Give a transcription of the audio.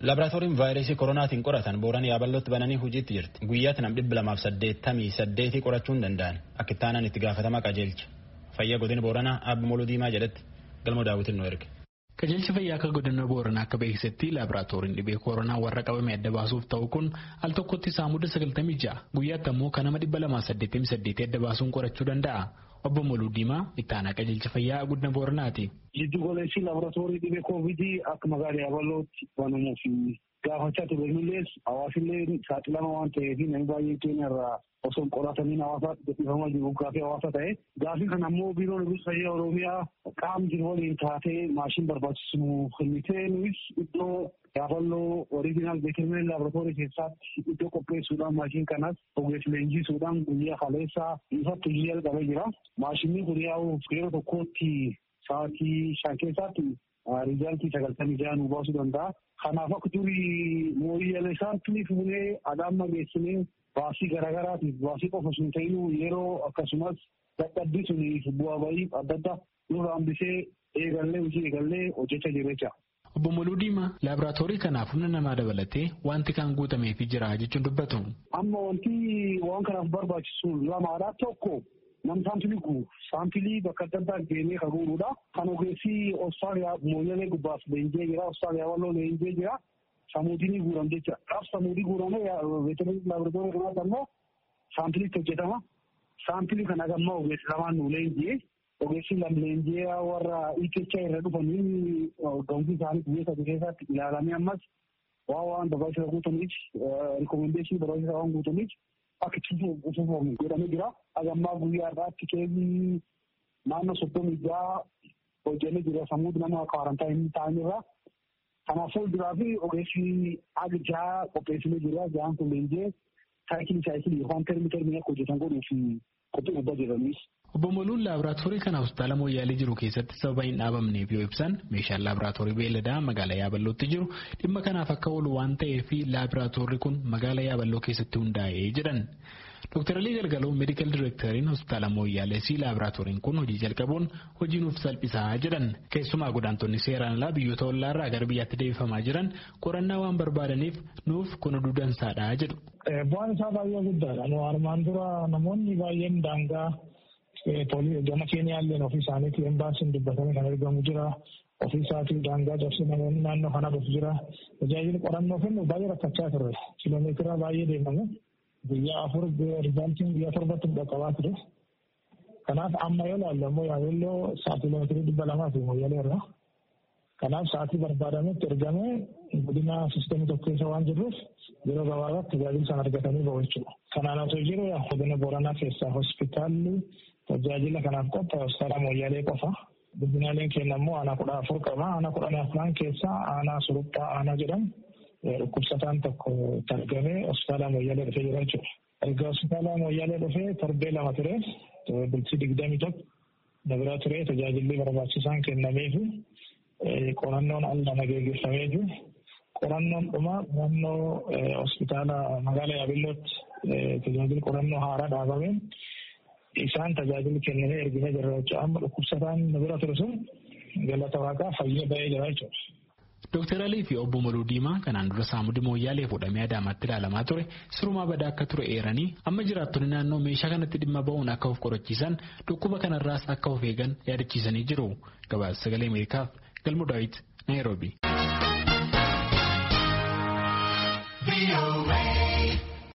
Laaboraatooriin vaayirasii koronaatiin qoratan booran yaabalootti bananii hojiitti jirti. Guyyaatti nam dhibba lamaaf saddeettamii saddeetii qorachuu hin danda'an. Akka itti aanan itti gaafatamaa qajeelcha. Fayyaa godina booranaa Abbi Moluu Diimaa jedhetti galma daawwitiin nu erge. Qajeelchi fayyaa akka godina booranaa akka beeksisetti laaboraatooriin dhibee koronaa warra qabame adda baasuuf ta'u kun al tokkotti saamuda sagaltamii ja'a guyyaatti ammoo kan nama dhibba lamaaf saddeettamii saddeetii adda baasuun qorachuu danda'a. Obbo Moluu Diimaa itti aanaa qajeelcha fayyaa godina booranaati. Jiddu goleessi laaboraatoorii dhibee koovidii akka magaalaa Yaabalootti banamuuf gaafachaa ture millees hawaasillee saaxilama waan ta'eef namni baay'een keenya irraa osoo qoratamiin hawaasaatti gadhiifamaa jiru gaafii hawaasa ta'e. Gaafii kana ammoo biiroon eegumsa fayyaa Oromiyaa qaama jiru waliin taatee maashin barbaachisu kennitee nuyi iddoo yaaballoo oriijinaal beekameen laaboraatoorii keessatti iddoo qopheessuudhaan maashin kanas ogeessa leenjisuudhaan guyyaa kaleessaa ifatti hojii jalqabee jira. Maashinni kun yaa'uuf yeroo tokkootti sa'aatii shan keessaatti riizaaltii sagaltamii ja'a nu baasuu danda'a. Kanaaf akka durii mooyyalee saampilii fuunee adaamma geessinee baasii garaagaraatiif baasii qofa sun ta'inuu yeroo akkasumas dadhabbii suniif bu'aa bayii adda addaa nurra hambisee eegallee hojii eegallee hojjechaa jirra jecha. Obbo Moluu Diimaa laaboraatoorii kanaaf humna namaa dabalatee wanti kan guutameefii jira jechuun dubbatu. Amma wanti waan kanaaf barbaachisu lamaadha tokko nam saampilii guuru saampilii bakka adda addaa deemee kan guurudha. Kan ogeessi Austraaliyaa mooyyalee gubbaaf leenjee jira Austraaliyaa walloo leenjee jira. Samuudiin guuram jecha qaaf samuudii guuramee veterinerii laaboraatoorii kanaatti ammoo saampiliitti hojjetama. Saampilii kana gammaa ogeessi lamaan nu leenjee ogeessi lam leenjee warra IKChaa irra dhufanii gamsii isaanii biyya sadii keessatti ilaalamee ammas waan waan barbaachisa guutaniif rikomendeeshinii barbaachisa waan guutaniif akka cufuufamu godhamee jira. Agammaa guyyaa irraatti keezii naannoo soddomii ja'a hojjennee jira sammuu nama kwaarantaayinii ta'anirra. Kanaaf fuulduraa fi ogeessi aga ja'a qopheessinee jira. Ja'aan kun leenjee saayikilii saayikilii yookaan termi termii akka hojjetan godhuuf qophii gubbaa jiranis. Obbo Moluun laaboraatoorii kana hospitaala Mooyyaalee jiru keessatti sababa hin dhaabamneef yoo ibsan meeshaan laaboraatoorii beelladaa magaalaa Yaaballootti jiru dhimma kanaaf akka oolu waan ta'eef laaboraatoorii kun magaalaa Yaaballoo keessatti hundaa'ee jedhan. Dr. Alii Galgaloo meedikaal direekteriin hospitaala Mooyyaalee si laaboraatooriin kun hojii jalqabuun hojii nuuf salphisaa jedhan. Keessumaa godaantonni seeraan alaa biyyoota ollaarraa gara biyyaatti deebifamaa jiran qorannaa waan barbaadaniif nuuf kun oduu dansaadha jedhu. Bu'aan isaa baay'ee guddaadha. Armaan dura namoonni baay'een daangaa gama keenyaalleen ofii isaaniitii embaasiin dubbatanii kan argamu jira. Ofii isaatii daangaa cabsee namoonni naannoo kana dhufu jira. Tajaajila qorannoo kennu baay'ee rakkachaa turre. Kiloomeetira baay'ee deemamu. Guyyaa afur rizaaltiin guyyaa torbatti dhaqqabaa ture. Kanaaf amma yoo ilaallu ammoo yaabelloo sa'aatii kiloomeetirii dhibba lamaa fi mooyyalee irra. Kanaaf sa'aatii barbaadametti ergamee godina siistemii tokko keessa waan jirruuf yeroo gabaabaatti tajaajila sana argatanii bahu jechuudha. Kanaan osoo jiru godina Booranaa keessaa hospitaalli tajaajila kanaaf qophaa'e hospitaala mooyyalee qofa. Guddinaaleen keenya immoo aanaa kudha afur qaba. Aanaa kudha afran keessaa aanaa suruphaa aanaa jedhamu dhukkubsataan tokko argamee hospitaala mooyyalee dhufee jira jechuudha. Erga hospitaala mooyyalee dhufee torbee lama ture bultii digdamii tokko dabira ture tajaajilli barbaachisaan kennameefi qorannoon al nama geggeeffamee jiru. Qorannoon dhuma qorannoo hospitaala magaalaa Yaabellootti tajaajilli qorannoo haaraa dhaabameen isaan tajaajila kennamee erginee jirra jechuudha. Amma dhukkubsataan bira ture sun galata waaqaa fayyee ba'ee jira jechuudha. Dooktar Alii fi obbo Maluu Diimaa kanaan dura saamudi mooyyaalee fuudhamee Adaamaatti ilaalamaa ture sirumaa badaa akka ture eeranii amma jiraattonni naannoo meeshaa kanatti dhimma ba'uun akka of qorachiisan dhukkuba kanarraas akka of eegan yaadachiisanii jiru. Gabaasa sagalee Ameerikaaf Galmo Daawit Naayiroobi.